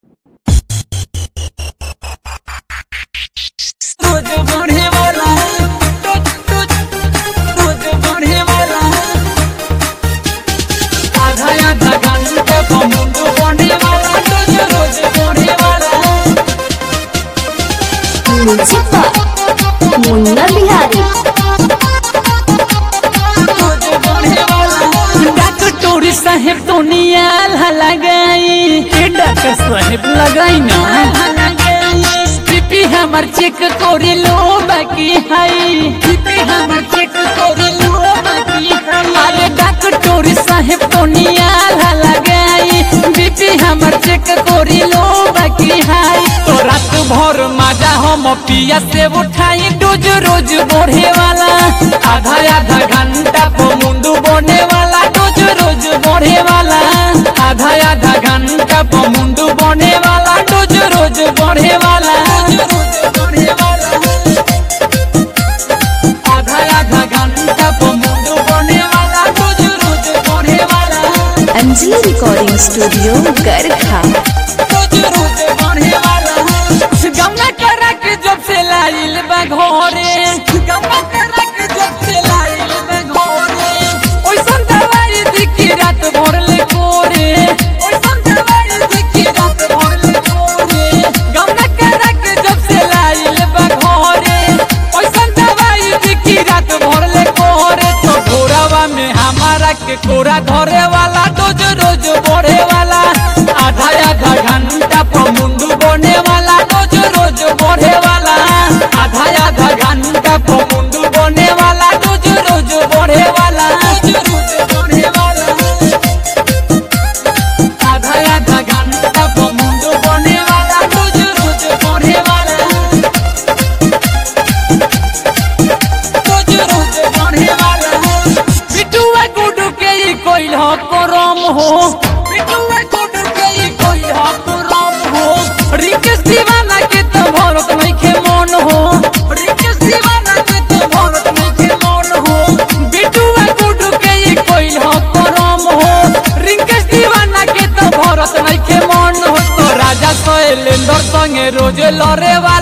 रोज बढ़े वाला रोज रोज रोज बढ़े वाला आधा आधा घंटे मुंडू बढ़े वाला रोज रोज बढ़े वाला मुझे मुन्ना बिहारी रोज बढ़े वाला डॉक्टर टोरी साहेब तो नियाल लगाई डॉक्टर साहेब लगाई ना बीपी हमर चेक करे लो बाकी हाई बीपी हमर चेक करे लो बाकी हाई अरे डॉक्टर टोरी साहेब तो नियाल लगाई बीपी हमर चेक करे लो बाकी हाई तो रात भर मजा हम पिया से उठाई रोज रोज बढ़े वाला आधा आधा घंटा पर मुंडू बढ़े वाला रोज रोज बढ़े वाला आधा आधा घंटा पर मुंडू बढ़े वाला रोज रोज बढ़े वाला आधा आधा घंटा पर मुंडू बढ़े वाला रोज रोज बढ़े वाला अंजलि रिकॉर्डिंग स्टूडियो गरखा रोज रोज बढ़े वाला गमला करा के जब से लाइल बा घरे गमला करा के जब से लाइल बा घरे ओइसन दवाई दिखी रात भर ले कोरे ओइसन दवाई दिखी रात भर ले कोरे गमला करा के जब से लाइल बा घरे ओइसन दवाई दिखी रात भर ले कोरे तो घोरावा में हमारा के कोरा धरे वाला रोज रोज बढ़े वाला आधा आधा घंटा पर मुंडू बने वाला रोज रोज बढ़े वाला आधा आधा घंटा पर मुंडू बने वाला रोज रोज बढ़े वाला रोज रोज बढ़े वाला आधा आधा घंटा पर मुंडू बने वाला रोज रोज बढ़े वाला रोज रोज बढ़े वाला बिटुआ गुडू के ई कोइल हो करम हो बिटुआ गुडू के ई कोइल हो करम हो रिकेश दीवाना के तो भरत नहीं के मन हो रिकेश दीवाना के तो भरत नहीं के मन हो बिटुआ गुडू के ई कोइल हो करम हो रिकेश दीवाना के तो भरत नहीं के मन हो तो राजा शैलेंद्र संगे रोज लड़े वाला